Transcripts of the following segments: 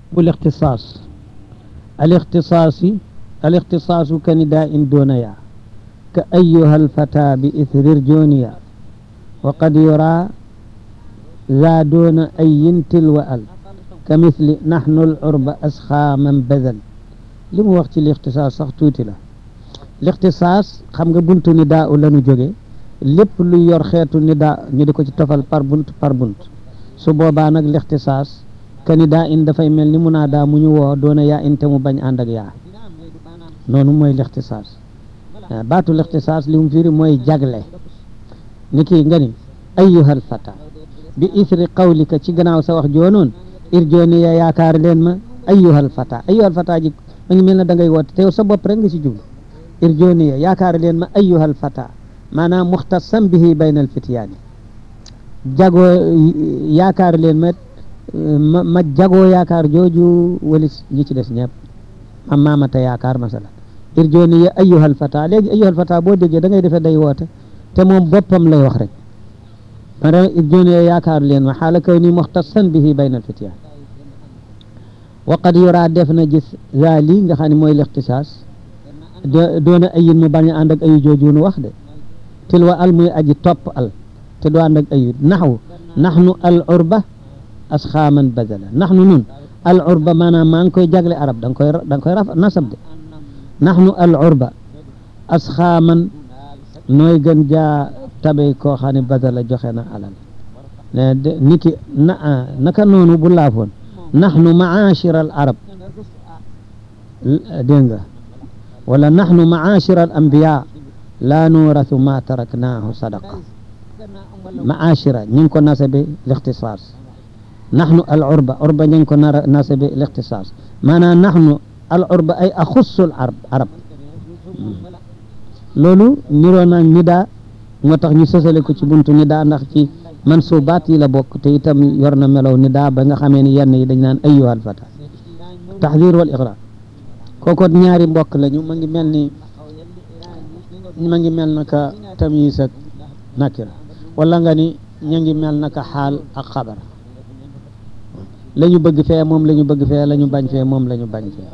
الاختصاص الاختصاص الاختصاص كنداء دون يا كأيها الفتى بإثر رجونيا وقد يرى ذا دون أي تلو أل كمثل نحن العرب أسخى من بذل li mu wax ci lixtisaas sax tuuti la lixtisaas xam nga buntu nidaa u la ñu jóge lépp lu yor xeetu nidaa ñu di ko ci tofal par bunt par bunt su boobaa nag lixtisaas ka nidaa in dafay mel ni munaadaa mu ñu woo doona yaa in te mu bañ ànd ak yaa noonu mooy lixtisaas baatu lixtisaas li mu firi mooy jagle ni kii nga ni ayyuhal fata bi isri qawlika ci gannaaw sa wax joonoon irjooni ya yaakaar leen ma ayyuhal fata ayyuhal fata ji ma ngi mel ne da ngay woote te yow sa bopp rek nga ci jublu irjooni ya yaakaar leen ma ayyuhal fata maanaam muxtasam bihi bayna al fityaani jagoo yaakaar leen ma ma ma jagoo yaakaar jooju walis ñi ci des ñëpp ma maamata yaakaar masala irjooni ya ayyuhal fata léegi ayyuhal fata boo déggee da ngay defee day woote te moom boppam lay wax rek maanaam irjooni ya yaakaar leen ma xaala kaw ni muxtasan bihi bayna al fityaani waqad yoraa def na gis gaa lii nga xam ne mooy lixtisaas doona ayin mu bañ a ànd ak ayu joojuunu wax de tilwa al muy aji topp al te du ànd ak ayu naxwu naxnu al urba asxaaman badala naxnu nun al urba maanaam maa ngi koy jagle arab da nga koy da nga koy raf nasab de naxnu al urba asxaaman nooy gën jaa tabe koo xam ne badala joxe na alal niki na naka noonu bu laafoon naxnu maachira al arab dégg nga wala naxnu maachira al ambiya laa nurathu ma taraknaahu sadaqa maachira ñu ngi ko nasabe lixtisaas naxnu al urba urba ñu ngi ko nasabe lixtisaas maanaam naxnu al urba ay axussul arab arab loolu niroo naag nidaa moo tax ñu sësale ko ci buntu nidaa ndax ci mansubaat yi la bokk te itam yor na melow ni daa ba nga xamee ni yenn yi dañ naan ayyuhal fata taxdir wal iqra kookoot ñaari mbokk lañu ma ngi mel ni ma ngi mel naka tamyiis ak nakira wala nga ni ña ngi mel naka xaal ak xabar la ñu bëgg fee moom la ñu bëgg fee la ñu bañ fee moom la ñu bañ fee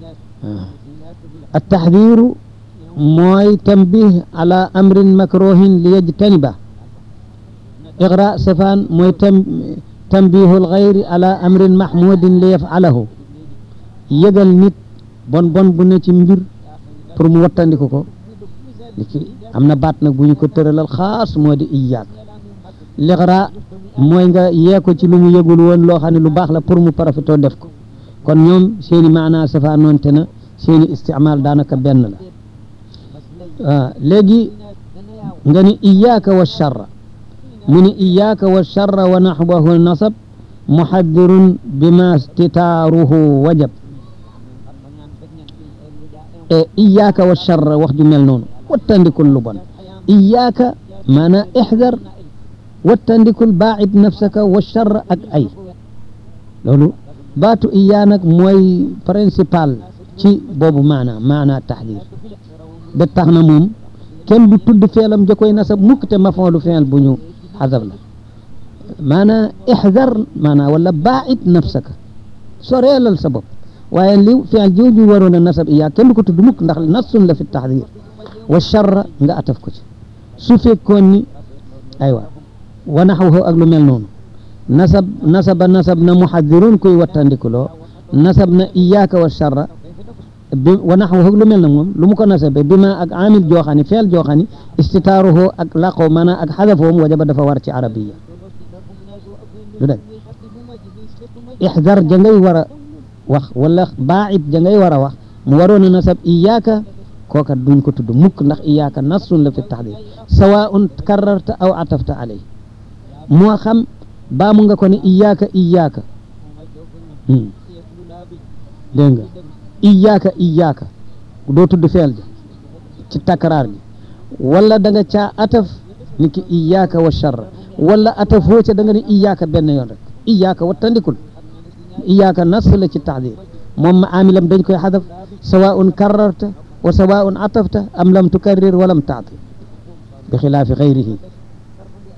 at taxdiru mooy tambih ala amrin makruhin li yajtaniba iqra safaan mooy tam tambihul xayri ala amrin mahmudin li yafalahu yëgal nit bon bon bu ne ci mbir pour mu wattandiku ko niki am na baat nag bu ñu ko tëralal xaas moo di iyaak liqra mooy nga yee ko ci lu mu yëgul woon loo xam ne lu baax la pour mu profitoo def ko kon ñoom seeni maanaa safaan noonte na seeni istimaal daanaka benn la waaw léegi nga ni iyaaka wa charra mu ni iyaaka wa charra wa naxwahu nasab muxaddirun bima stitaaruhu wajab e iyaaka wa charra wax ju mel noonu wattandikul lu bon iyaaka maanaa ixdar wattandikul baacid nafsaka wa charra ak ay loolu baatu iyaa nag mooy principal ci boobu maanaa maanaa taxdir ba tax na moom kenn du tudd feelam ja koy nasab mukk te mafoolu feel bu ñu xasab la maanaa ixdar maanaa wala baacid nafsaka soreelal sa bopp waaye li feel jooju waroon a nasab iyaa kenn du ko tudd mukk ndax nasun la fi taxdir wa charra nga ataf ko ci su fekkoon ni aywa wa naxwahu ak lu mel noonu nasab nasaba nasab na muxadirun kuy wattandikuloo nasab na iyaaka wa charra bi wa naxwahu lu mel na moom lu mu ko nasabe bi ma ak amil jooxani feel jooxani istitaaruhu ak laqoo maanaam ak xadafoom wajaba dafa war ci arabiya lu dëgg ixdar ja ngay war a wax wala baacid ja ngay war a wax mu waroon a nasab iyaaka kooka duñ ko tudd mukk ndax iyaaka nasun la fi taxdir sawaun kararta aw atafta alay moo xam baamu nga ko ne iyaaka iyaaka dégg nga iyaaka iyaaka doo tudd feel ja ci takraar gi wala da nga caa ataf ni ki iyaaka wa charra wala atafoo ca da nga ne iyaaka benn yoon rek iyaaka wattandikul iyaaka nas la ci taxdir moom ma amilam dañ koy xadaf sawaun kararta wa sawaun atafta am lam tukarrir wa lam taati bi xilaafi xayrihi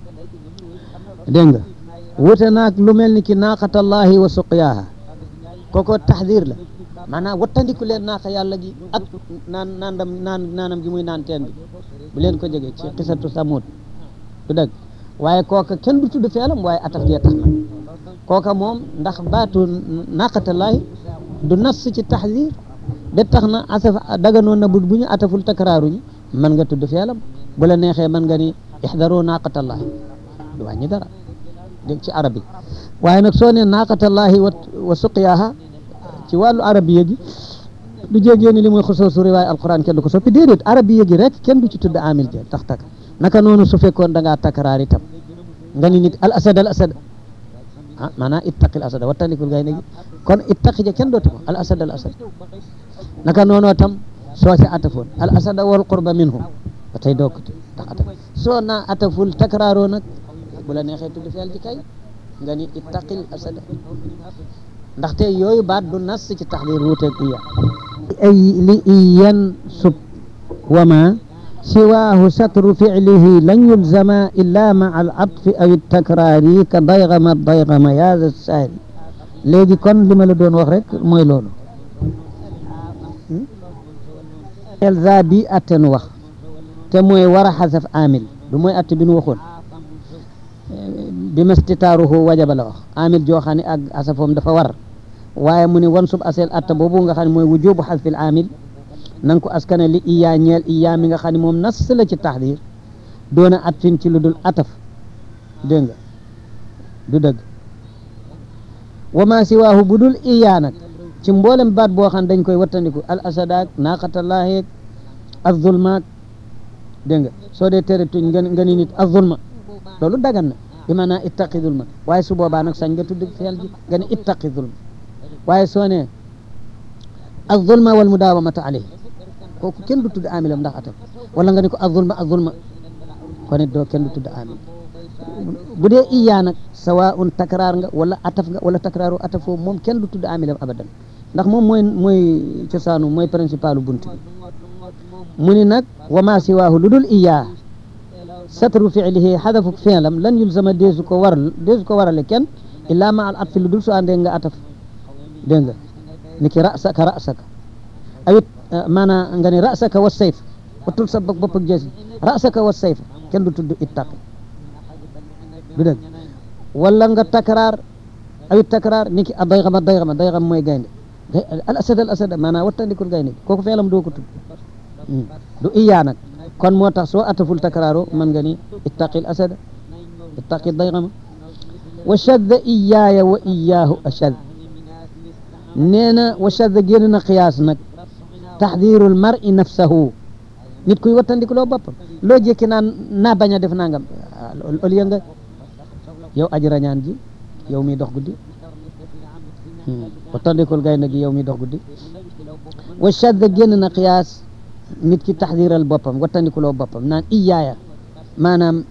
dégg nga wute naag lu mel ni ki naaqatallahi wa suqyaaha kooko taxdir la maanaam wattandiku leen naaqa yàlla gi ak naan naandam naan naanam gi muy naan teen bi bu leen ko jege ci xisatu samut du dëgg waaye kooka kenn du tudd feelam waaye ataf gee tax na kooka moom ndax baatu naqatallaahi du nas ci taxdir de tax na asaf daganoon na bu bu ñu ataful takraaruñu mën nga tudd feelam bu la neexee mën nga ni ixdaru naqatallaahi du wàññi dara dégg ci arab yi waaye nag soo ne naqatallaahi wa wa suqyaaha ci wàllu arabiya gi du jégee ni li muy xosoosu riwaay alquran kenn du ko soppi déedéet arabiya gi rek kenn du ci tudd amil ja tax tak naka noonu su fekkoon da ngaa takraar itam nga ni nit al asad al asad ah maanaam ittaqi al asad wattandikul gay gi kon ittaqi ja kenn dootu ko al asad al asad naka noonu tam soo ci atafoon al asad wal qurba minhum ba tey doog tax ataf soo naa ataful takraaroo nag bu la neexee tudd feel ji kay nga ni ittaqil asad ndaxte yooyu baat du nas ci taxdir wuuteeg iya ay li iyan sub wama siwaahu satru ficlihi lan yulzama illa maa al atfi aw takraari ka daygama daygama yaza saari léegi kon li ma la doon wax rek mooy loolu elza bi atten wax te mooy war a xasaf amil du mooy atte bi nu waxoon bi mastitaaruhu wajaba la wax amil joo xam ne ak asafoom dafa war waaye mu ne wan sub asel atta boobu nga xam ne mooy wujubu xasfil amil na nga ko askane li iyaa ñeel iyaa mi nga xam ne moom nas la ci taxdir doona at fin ci lu dul ataf dégg nga du dëgg wa ma siwaahu bu dul iyaa nag ci mboolem baat boo xam ne dañ koy wattandiku al asadaak naaqatallaaheeg azulmaak dégg nga soo dee tere tuñ nga nga ni nit azulma loolu dagan na bi maanaa ittaqi zulma waaye su boobaa nag sañ nga tudd feel ji nga ne ittaqi zulma waaye soo ne azulma wal mudaawamata alayhi kooku kenn du tudd amilam ndax atam wala nga ne ko azulma azulma kon it doo kenn du tudd amil bu dee iyaa nag sawaun takraar nga wala ataf nga wala takraaru atafoo moom kenn du tudd amilam abadan ndax moom mooy mooy cosaanu mooy principalu bunt bi mu ni nag wa ma siwaahu lu dul iyaa satru fiilihi xadafu fiilam lan yulzama deesu ko waral deesu ko warale kenn illaa ma al atfi lu dul su àndee nga ataf dégg nga ni ki rasaka rasaka awit maanaam nga ni rasaka wa sayf watul sa bopp ak jësi rasaka wa sayf kenn du tudd ittaqi du dëgg wala nga takraar awit takraar ni ki a dayxama dayxama dayxam mooy gaynde al asad al asad maanaam wattandikul gaynde kooku feelam doo ko tudd du iyaa nag kon moo tax soo ataful takraaro mën nga ni ittaqil asada ittaqi dayxama wa shadda iyaaya wa iyaahu ashad nee na wa shadda génn na xiyaas nag taxdirul mar'i nafsahu nit kuy wattandiku loo boppam loo jékki naan naa bañ a def nangam au lieu nga yow aji rañaan ji yow mi dox guddi wattandikul gaynde gi yow mi dox guddi wa shadda génn na xiyaas nit ki taxdiral boppam wattandikuloo boppam naan iyaaya maanaam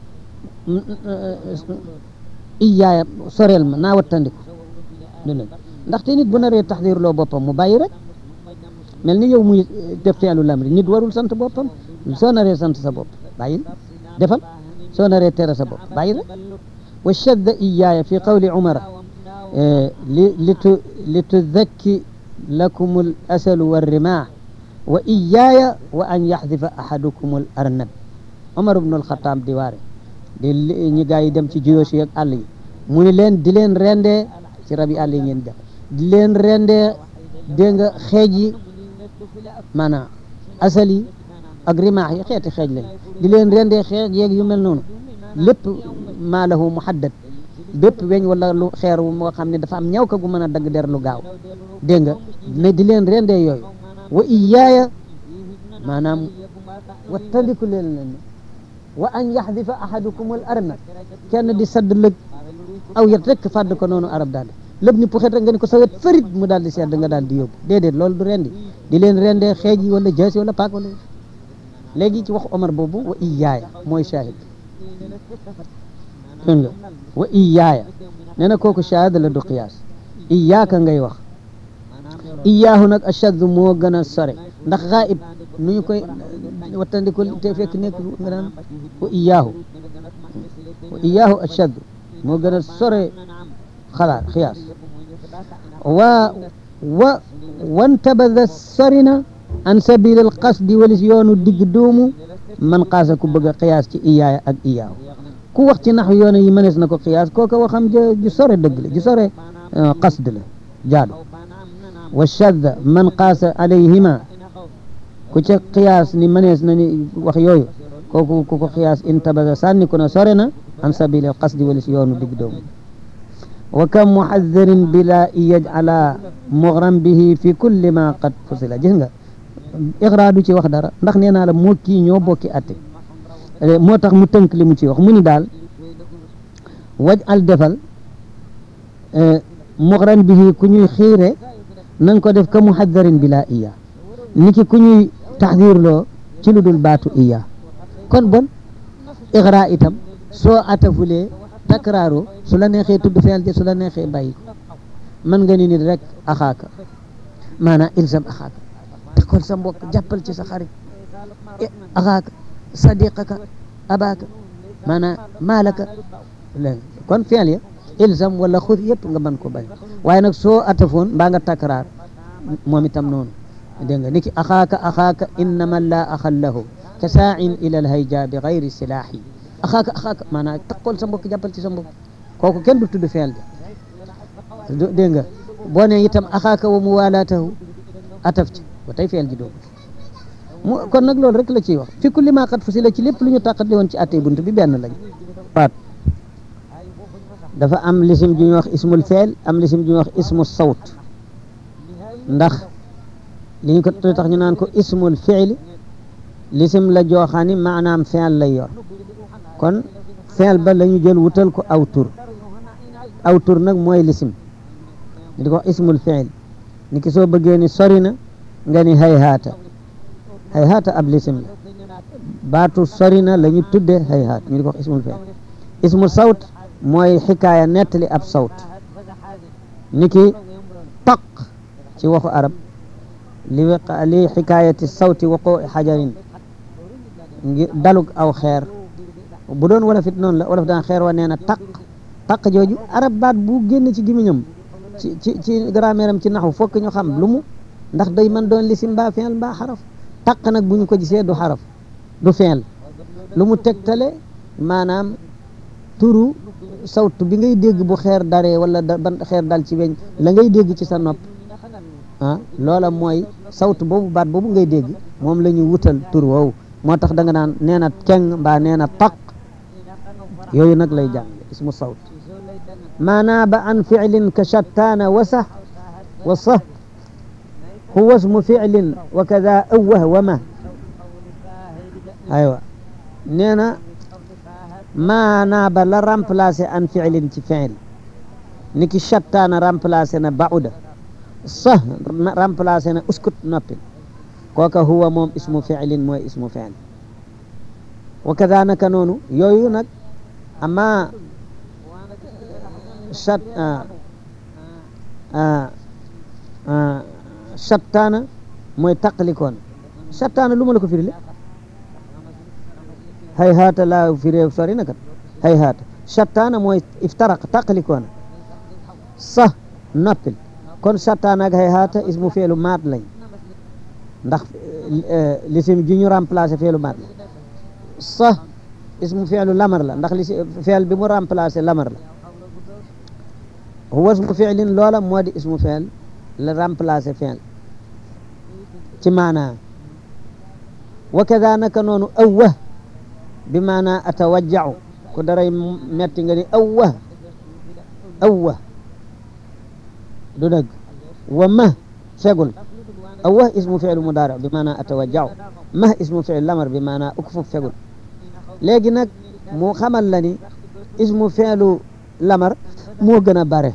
iyaaya soreel ma naa wattandiku dina ndaxte nit bu naree taxdirloo boppam mu bàyyi rek mel ni yow muy def feelu lamri nit warul sant boppam soo naree sant sa bopp bàyyil defal soo naree tere sa bopp bàyyi rek wa shadda iyaaya fi qawli umara li litu lituzakki lakum al asalu warrimah wa iyaaya wa an yaxdifa ahadukum al arnab Omar ibn al Xataab di waare di ñi gaa yi dem ci jiyoosi ak àll yi mu ni leen di leen rendee ci rab yi àll yi ngeen def di leen rendee dégg nga xeej yi maanaam asal yi ak rimaax yi xeeti xeej lañ di leen rendee xeej yeeg yu mel noonu lépp maa lahu muhaddad bépp weñ wala lu xeer moo xam ne dafa am ñaw ka gu mën a dagg der lu gaaw dégg nga ne di leen rendee yooyu wa iyaaya maanaam wattandiku leen leen wa an yaxdifa ahadukum al arnab kenn di sadd lëg aw yet rek fàdd ko noonu arab daal lépp ni puxet rek nga ni ko sa wet farit mu daal di sedd nga daal di yóbbu déedéet loolu du rendi di leen rendee xeej yi wala jaasi wala paak wala léegi ci wax Omar boobu wa iyaaya mooy shahid dégg nga wa iyaaya nee na kooku shahid la du qiyaas iyaaka ngay wax iyaahu nag ashaddu moo gën a sore ndax xaayib nu ñu koy wattandiko te fekk nekk nga daan wa iyaahu wa iyaahu ashaddu moo gën a sore xalaat xiyaas wa wa wantabada sori na an sabil al qasdi walis yoonu digg doomu man xaasa ku bëgg a xiyaas ci iyaaya ak iyaaw ku wax ci nax yoonu yi mënees na ko xiyaas kooka waxam ja ju sore dëgg la ju sore qasd la jaadu wa shadda man qaasa alayhima ku ca xiyaas ni mënees na ni wax yooyu kooku ku ko xiyaas intabada sànni ko na sore na an sabil al qasdi walis yoonu digg doomu wa kam muhaddirin bila yajala mughram bihi fi kulli ma qad fusila gis nga iqra du ci wax dara ndax nee naa la moo kii ñoo bokki atte moo tax mu tënk li mu ci wax mu ni daal waj al defal mughram bihi ku ñuy xiire na nga ko def ka muhaddirin bila iya ni ki ku ñuy taxdirloo ci lu dul baatu iya kon bon iqra itam soo atafulee takraaro su la neexee tudd feel ja su la neexee bàyyi ko mën nga ni nit rek axaaka maanaam ilzam axaaka takkol sa mbokk jàppal ci sa xarit axaaka sadiqaka abaaka maanaam maalaka léegi kon feel ya ilzam wala xud yëpp nga mën ko bañ waaye nag soo atafoon mbaa nga takraar moom itam noonu dégg nga ni ki axaaka axaaka innama la axal lahu ka saain ila alhayja bi gayri silaahi axaaka axaaka maanaam takkol sa mbokk jàppal ci sa mbokk kooku kenn du tudd feel ja dégg nga boo ne itam axaaka wa muwalaatahu ataf ci ba tey feel ji doo mu kon nag loolu rek la ciy wax fi kulli maa xat fu si la ci lépp lu ñu tàqatli woon ci attey bunt bi benn lañ waat dafa am lisim ju ñuy wax ismul feel am lisim ju ñuy wax ismu sawt ndax li ñu ko tax ñu naan ko ismul fiili lisim la jooxaani maanaam feel lay yor kon feel ba la ñu jël wutal ko aw tur aw tur nag mooy lisim ñu di ko wax ismul fiil ni ki soo bëggee ni sori na nga ni hayhaata hayhaata ab lisim la baatu sori na la ñu tudde hayhaat ñu di ko wax ismul fiil ismul sawt mooy xikaaya nettali ab sawt ni ki taq ci waxu arab li wiqa li xikaayati sawti waqoo xajarin ngir dalug aw xeer bu doon wolof it noonu la wolof daan xeer wa nee na taq taq jooju arab baat bu génn ci gimiñam ci ci ci grammaire am ci naxu fokk ñu xam lu mu ndax day mën doon lisim mbaa feel mbaa xaraf taq nag bu ñu ko gisee du xaraf du feel lu mu tegtale maanaam turu sawtu bi ngay dégg bu xeer daree wala ban xeer dal ci weñ la ngay dégg ci sa nopp ah loola mooy sawtu boobu baat boobu ngay dégg moom la ñu wutal tur woowu moo tax da nga naan nee na keng mbaa nee na taq yooyu nag lay jàng ismu sawt maanaa ba an ficlin ka shattaana wa sax wa sah huwa ismu ficlin wa kada awwah wa ma aywa nee na maanaa ba la remplacé an ficlin ci ficil ni ki shattaana remplacé na bauda sah remplacé na uskut noppi kooka huwa moom ismu ficlin mooy ismu ficil wa kada naka noonu yooyu nag ama chat chattaana mooy taqalikoon chattaana lu ma la ko firile hay haata laa firee sori na kat hay haata chattaana mooy iftaraq taqalikoona sax noppil kon chattaana ak hay haata ismu feelu maat lañ ndax lisim ji ñu remplacé feelu maat la sax ismu feelu lamar la ndax li feel bi mu remplacé lamar la huwa ismu fiilin loola moo di ismu feel la remplacé feel ci maanaa wa kada naka noonu awwah bi maanaa atawajjau ku daray metti nga ni awwah awwah du dëgg wa mah fegul awwah ismu fiilu mudaari bi maanaa atawajjau mah ismu fiil lamar bi maanaa ukfuf fegul léegi nag mu xamal la ni ismu fiilu lamar moo gën a bare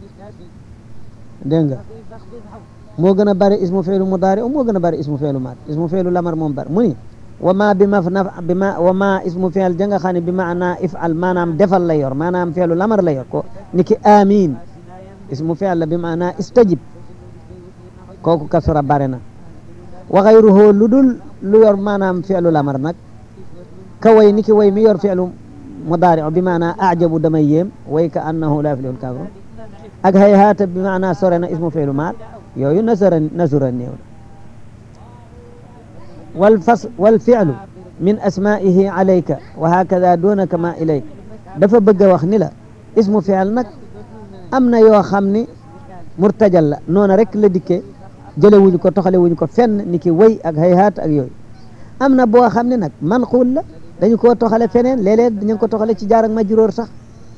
dégg nga moo gën a bare ismu fiilu mudaari moo gën a bare ismu fiilu maat ismu fiilu lamar moom bare mu ni wa ma bi ma naf bi ma wa ma ismu fiil ja nga xam ne bi maanaa ifal maanaam defal la yor maanaam fiilu lamar la yor ko ni ki amin ismu fiil la bi maanaa istajib kooku kasura bare na wa xayruhu lu dul lu yor maanaam fiilu lamar nag ka way ni ki way mi yor fiilu mudaari bi maanaa ajabu damay yéem way ka annahu la yuflihul kaafiruun ak hayhaata bi maanaa sore na ismu fi'lu maal yooyu nasara nasura néew na wal fas wal fi'lu min asma'ihi alayka wa hakada dunaka ma ilayka dafa bëgg a wax ni la ismu fi'l nag am na yoo xam ni murtajal la noona rek la dikkee jële wuñu ko toxale wuñu ko fenn ni ki wëy ak hayhaat ak yooyu am na boo xam ne nag manquul la dañu koo toxale feneen léeg-léeg dañu ko toxale ci jaar ak majruur sax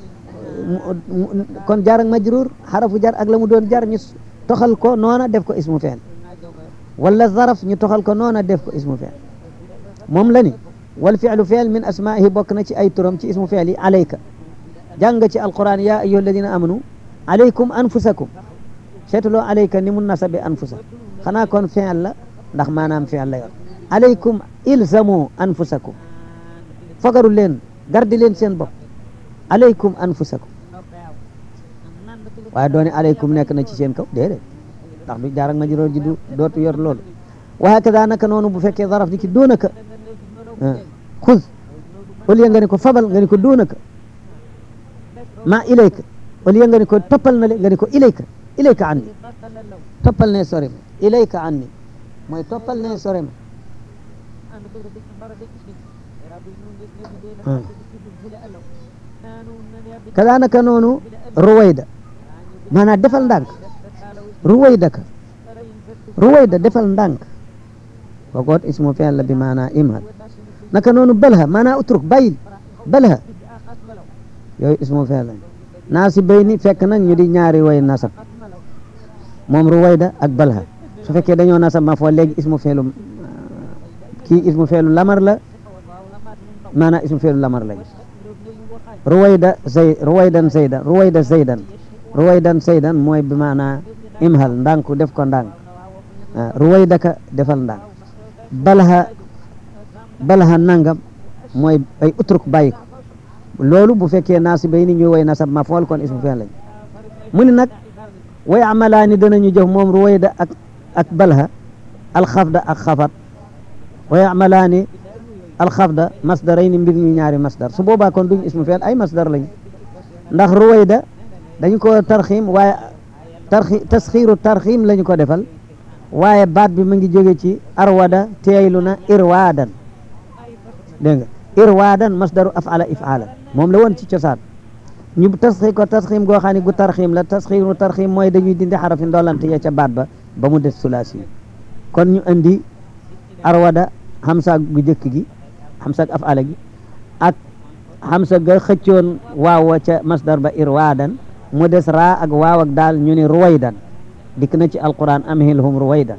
kon jaar ak majruur xarafu jar ak la mu doon jar ñu toxal ko noona def ko ismu fi'l wala zaraf ñu toxal ko noona def ko ismu fi'l moom la ni wal fi'lu fi'l min asma'ihi bokk na ci ay turam ci ismu fi'l yi alayka jàng ci alquran ya ayyuha alladina amanu alaykum anfusakum seetuloo alayka ni mun nasabe anfusa xanaa kon fi'l la ndax maanaam fi'l la yor alaykum ilzamu anfusakum fagaru leen gardi leen seen bopp alaykum anfusakum waaye doone alaykum nekk na ci seen kaw déedéet ndax du jaar ak majruur ji du dootu yor loolu wa hakada naka noonu bu fekkee zaraf ni ki doonaka xuz au lieu nga ni ko fabal nga ni ko doonaka ma ilayka au lieu nga ni ko toppal na le nga ni ko ilayka ilayka anni toppal ne sore ma ilayka anni mooy toppal ne sore ma kada naka noonu ruwayda maanaam defal ndànk ruwayda ka ruwayda defal ndànk kogoot ismu fi'l la bi maanaa imhal naka noonu balha maanaa utruk bàyyil balha yooyu ismu fi'l la naasi bayni fekk nag ñu di ñaari way nasab moom ruwayda ak balha su fekkee dañoo nasab ma foo léegi ismu fi'lu kii ismu fi'lu lamar la maanaa ismu fi'lu lamar lañ ruwayda zay ruwaydan zaydan ruwayda zaydan ruwaydan zaydan mooy bi maanaa imhal ndànk def ko ndànk ruwaydaka defal ndànk balha balha nangam mooy ay utruk bàyyi ko loolu bu fekkee naasi bay ni ñuy way nasab ma fool kon ismu fi'l lañ mu ni nag way amalaani danañu jëf moom ruwayda ak ak balha alxafda ak xafat way amalaani alxafda masdarayni mbir ñu ñaari masdar su boobaa kon duñ ismu fi'l ay masdar lañ ndax ruwayda dañu ko tarxiim waaye tarxi tasxiiru tarxiim lañu ko defal waaye baat bi mu ngi jóge ci arwada teeylu na irwaadan dégg nga irwaadan masdaru afala ifala moom la woon ci cosaan ñu tasxi ko tasxiim goo xam ne gu tarxiim la tasxiiru tarxiim mooy dañuy dindi xarafi ndolante ya ca baat ba ba mu des sulaasi kon ñu andi arwada xamsa gu jëkk gi xamsa ak afala gi ak xamsa ga xëccoon waaw ca masdar ba irwaadan mu des raa ak waaw ak daal ñu ni ruwaydan dikk na ci alquran amhilhum ruwaydan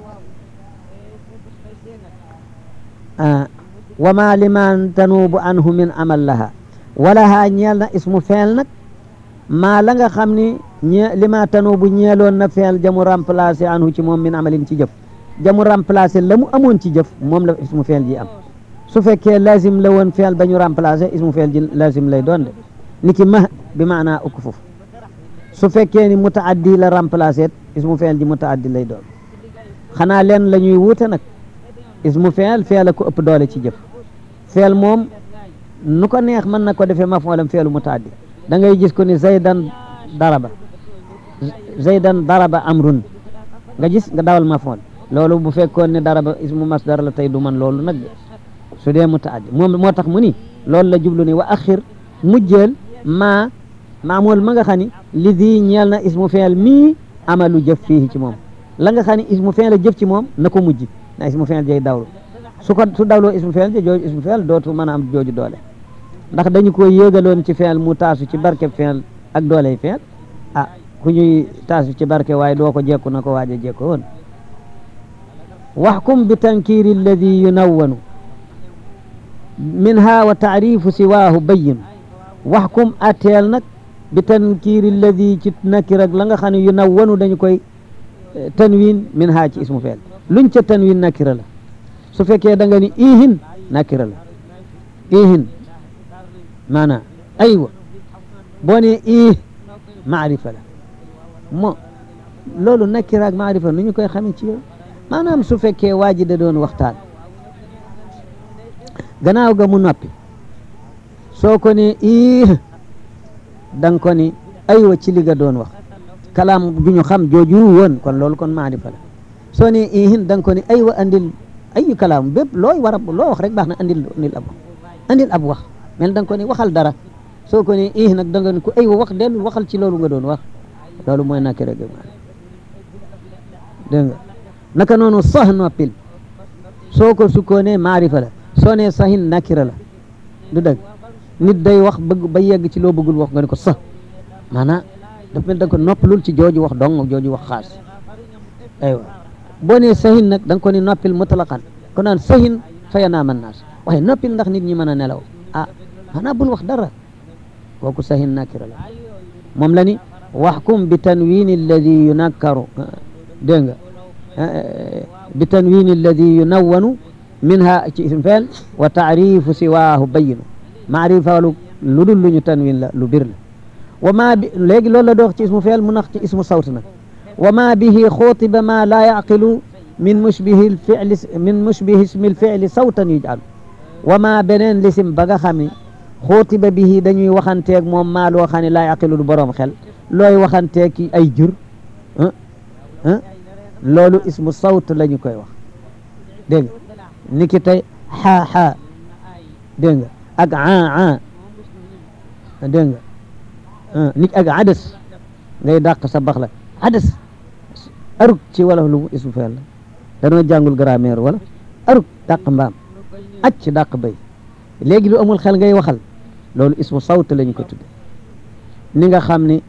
wa ma liman tanuubu anhu min amal laha walaha ñeel na ismu feel nag maa la nga xam ni ñe lima tanuubu ñeeloon na feel jamu remplacé anhu ci moom min amalin ci jëf jamu remplacé la mu amoon ci jëf moom la ismu feel ji am su fekkee lazim la woon feel ba ñu remplacé ismu feel ji lazim lay doon de ni ki ma bi maanaa ukk foofu su fekkee ni mutaaddi la remplacé ismu feel ji mutaaddi lay doon xanaa leen la ñuy wuute nag ismu feel feel a ko ëpp doole ci jëf feel moom nu ko neex mën na ko defee mafoolam feelu mutaaddi da ngay gis ko ni zaydan daraba zaydan daraba amrun nga gis nga dawal mafool loolu bu fekkoon ne daraba ismu masdar la tey du man loolu nag su dee mutaaddi moom moo tax mu ni loolu la jublu ni wa axir mujjeel maa maamool ma nga xam ni li di ñeel na ismu feel mii amalu jëf fii ci moom la nga xam ni ismu feel a jëf ci moom na ko mujj na ismu feel jay dawlu su ko su dawloo ismu feel ja jooju ismu feel dootu mën a am jooju doole ndax dañu ko yéegaloon ci feel mu taasu ci barke feel ak dooley feel ah ku ñuy taasu ci barke waaye doo ko jekku na ko waaja jekko woon waxkum bi tankiri alladi yunawwanu minha wa taarifu siwaahu bayin waxkum atteel nag bi tankiri alladi ci nakir ak la nga xam ne yunawwanu dañu koy tanwin min ha ci ismu feel luñ ca tanwin nakira la su fekkee da nga ni ihin nakira la ihin maanaam aywa boo ne ih maarifa la mo loolu nakira ak maarifa nu ñu koy xamee ci yow maanaam su fekkee waa ji da doon waxtaan gannaaw ga mu noppi soo ko ne ih da nga ko ni aywa ci li nga doon wax kalaam ju ñu xam jooju woon kon loolu kon maarifa la soo ne ihin da nga ko ni ay wa andil ayu kalaam bépp looy war a loo wax rek baax na andil andil ab wax andil ab wax mel da nga ko ni waxal dara soo ko ne ih nag da nga ni ko ay wa wax dellu waxal ci loolu nga doon wax loolu mooy nakki rek maarifa dégg nga naka noonu sax noppil soo ko sukkoonee maarifa la soo nee sahin nakira la du dëgg nit day wax bëgg ba yegg ci loo bëggul wax nga ne ko sax maanaam dafa mel da nga ko noppalul ci jooju wax dong jooju wax xaas aywa boo nee sahin nag da nga ko ni noppil mutlaqan ko naan sahin faya naa man naas waaye noppil ndax nit ñi mën a nelaw ah maanaam bul wax dara kooku sahin nakira la moom la ni waxkum bi tanwini alladi yunakkaru dégg nga bi tanwini alladi yunawwanu minha ci ism feel wa taarifu siwaahu bayinu maarifalu lu dul lu ñu tanwin la lu bir la wa ma bi léegi loolu la dox ci ismu feel mu nax ci ismu sawt nag wa ma bihi xutiba ma laa yaqilu min mushbihi lfili min mushbihi ismi lfili sawtan yujalu wa ma beneen lisim ba nga xam ne xutiba bihi dañuy waxanteeg moom maa loo xam ne laa yaqilu du boroom xel looy waxanteeg ki ay jur loolu ismu sawt la ñu koy wax dégg nga ni ki tey xaa xaa dégg nga ak aa aa dégg nga ni ak adas ngay dàq sa bax la adas aruk ci wala lu mu ismu feel la danoo jàngul grammaire wala aruk dàq mbaam acc dàq béy léegi lu amul xel ngay waxal loolu ismu sawt la ñu ko tudde ni nga xam ni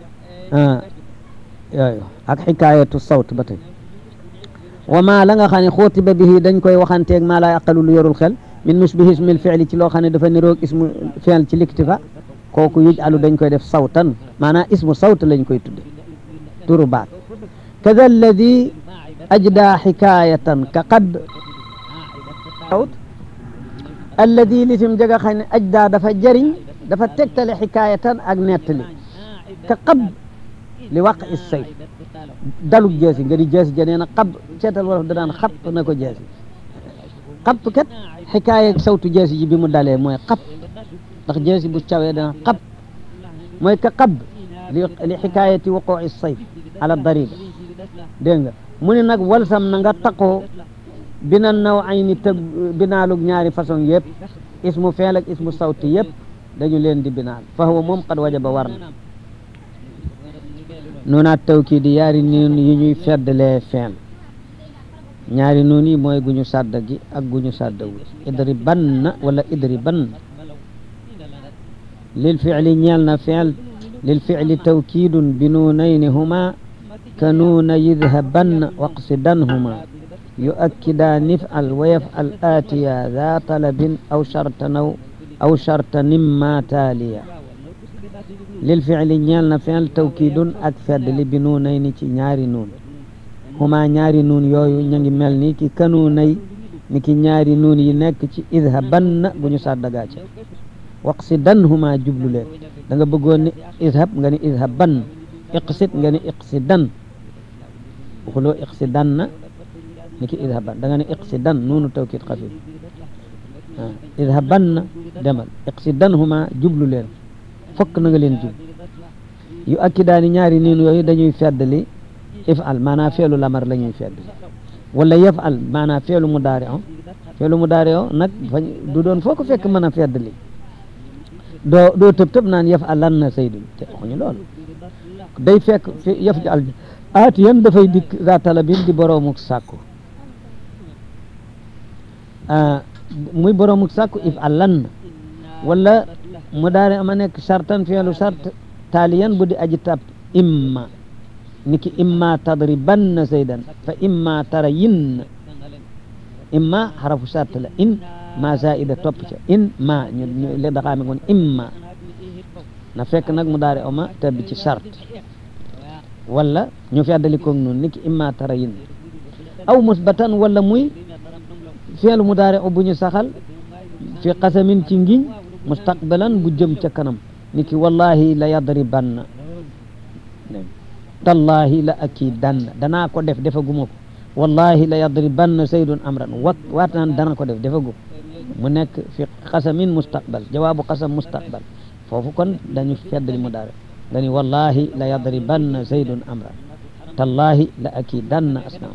yooyu ak xikaayatu sawt ba tey wa ma la nga xam ne xutiba bihi dañ koy waxanteeg maa laa yaqalu lu yorul xel min musbihi ismil fi'li ci loo xam ne dafa niroog ismu fi'l ci liktifa kooku yuj alu dañ koy def sawtan maanaam ismu sawt lañ koy tudde turu baat kada alladi ajda xikayatan ka qad sawt alladi lisim jaga xam ne ajda dafa jëriñ dafa tegtale xikayatan ak nettali ka qad li waq is say dalug jeesi nga di jeesi ja nee na xab seetal wolof da daan xab na ko jeesi xab kat xikaaya sawtu jeesi ji bi mu dalee mooy xab ndax jeesi bu cawee dana xab mooy ka xab li li xikaayati waqoo is sayf ala dariba dégg nga mu ne nag walsam na nga taqoo bina naw ay ni tëg binaalug ñaari façon yëpp ismu feel ak ismu sawti yëpp dañu leen di binaal fa huwa moom qad wajaba war na nuunaat tawkiid yi yaari nuun yi ñuy feddalee feen ñaari nuun yi mooy gu ñu sàdda gi ak gu ñu sàddawul idriban wala idriban lil fi'li ñeel na fi'l lil fi'li tawkiidun bi nuunayni huma ka nuuna yidhaban waqsidanhuma yu'akkidaani if'al wa yaf'al aatiya daa talabin aw sharta naw aw sharta nimma taaliya lil fi'li ñeel na fi'l tawkiidun ak fedd li bi nuunay ni ci ñaari nuun huma ñaari nuun yooyu ñu ngi mel ni ki kanuunay ni ki ñaari nuun yi nekk ci idhaban bu ñu sàddagaa ca waqsidan huma jublu leen da nga bëggoon ni idhab nga ni idhaban iqsid nga ni iqsidan waxuloo iqsidan na ni ki idhaban da nga ni iqsidan nuunu tawkiid xafif idhaban na demal iqsidan huma jublu leen fokk na nga leen jub yu akkidaani ñaari niin yooyu dañuy feddali ifal maanaam feelu lamar la ñuy feddali wala yafal maanaam feelu mudaari o feelu mudaari o nag fañ du doon foo ko fekk mën a feddali doo doo tëb tëb naan yafal lan na saydul te waxuñu loolu day fekk fi yaf ji al aati yan dafay dikk za talabin di boroomuk sàkku muy boroomuk sàkku ifal lan na wala mu daari ama nekk sartan fi'lu sart taaliyan bu di aji tab imma niki imma tadribanna zaydan fa imma tarayin imma xarafu sart la in ma zaida topp ca in ma ñu ñu le daxaame ngoon imma na fekk nag mu daari oma tabbi ci sart wala ñu feddali koog noonu niki imma tarayin aw musbatan wala muy fi'lu mu daari o bu ñu saxal fi qasamin ci ngiñ mustaqbalan bu jëm ca kanam ni ki wallahi la yadribanna tallahi la akidanna danaa ko def defaguma ko wallahi la yadribanna saydun amran wat waat naan dana ko def defagu mu nekk fi qasamin mustaqbal jawaabu qasam mustaqbal foofu kon dañu feddali mu daare nga ni wallahi la yadribanna zaydun amran tallahi la akidanna asnaam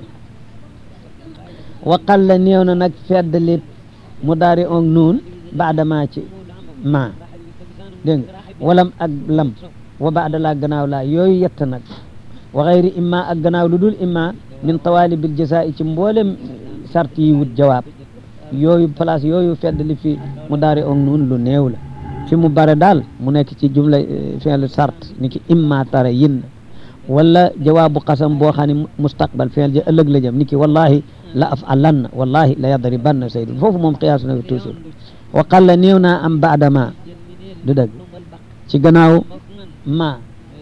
wa qalla néew na nag feddli mu daari on nuun baadama ci ma dégg nga walam ak lam wa baada laa gannaaw laa yooyu yett nag wa xayri imma ak gannaaw lu dul imma min tawalibil jazaa ci mboolem sart yi wut jawaab yooyu place yooyu feddli fi mu daari on nuun lu néew la fi mu bare daal mu nekk ci jumla fi'l sart ni ki imma tara yin wala jawaabu qasam boo xam ne mustaqbal fi'l ja ëllëg la jëm ni ki wallahi la af'alanna wallahi la yadribanna saydun foofu moom qiyaas na toujours wa qalla néew naa am baada ma du dëgg ci gannaaw ma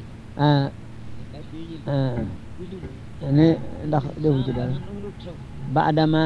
ne ndax defu ci dara baada ma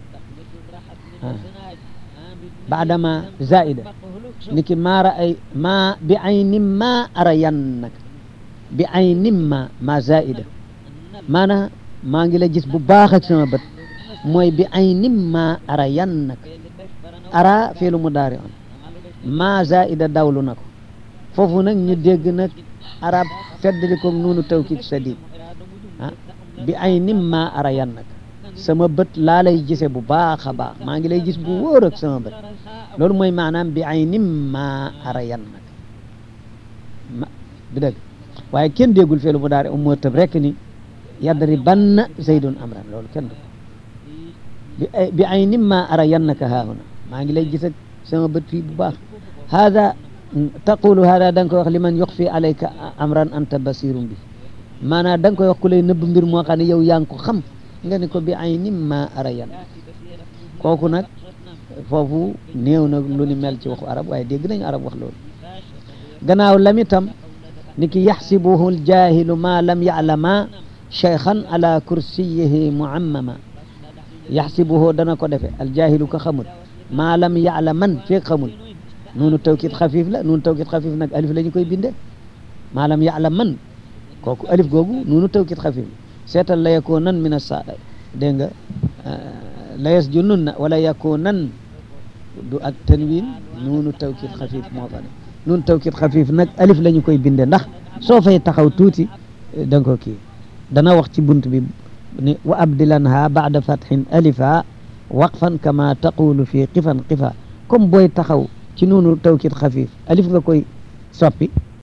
baada ma zaida ni ki ma ra'ay ma bi aynin ma arayannak bi aynin ma ma zaida maanaam maa ngi la gis bu baax ak sama bët mooy bi aynin ma arayannak ara fiilu mudaari on ma zaida dawlu na ko foofu nag ñu dégg nag arab feddli ko nuunu tawkid sadid ah bi aynin ma arayannak sama bët laa lay gise bu baax a baax maa ngi lay gis bu wóor ak sama bët loolu mooy maanaam bi aynin ma arayannak ma bi dëgg waaye kenn déggul feelu mudaari um moo tëb rek ni yadribanna zaydun amran loolu kenn du bi bi aynin ma arayannaka haahuna maa ngi lay gis ak sama bët fii bu baax hada taqulu hada da nga koy wax liman yuxfi alayka amran anta basirum bi maanaam da nga koy wax ku lay nëbb mbir moo xam ne yow yaa ngi ko xam nga ni ko bi aynin ma arayan kooku nag foofu néew na lu ni mel ci waxu arab waaye dégg nañu arab wax loolu gannaaw lamitam ni ki yaxsibuhu aljahilu ma lam yaclama cheykhan ala kursiyihi muammama yaxsibuhu dana ko defe aljahilu ko xamul ma lam yaclaman feeg xamul noonu tawkit xafif la noonu tawkit xafif nag alif la ñu koy binde ma lam yaclaman kooku alif googu noonu tawkit xafif la seetal la yakunan min asa dégg nga la yasjununna wala yakunan du ak tanwin noonu tawkit xafif moo fa ne noonu tawkit xafif nag alif la ñu koy binde ndax soo fay taxaw tuuti da nga ko kii dana wax ci bunt bi ni wa abdilanha baada fathin alifa waqfan kama taqulu fi qifan qifa comme booy taxaw ci noonu tawkit xafif alif nga koy soppi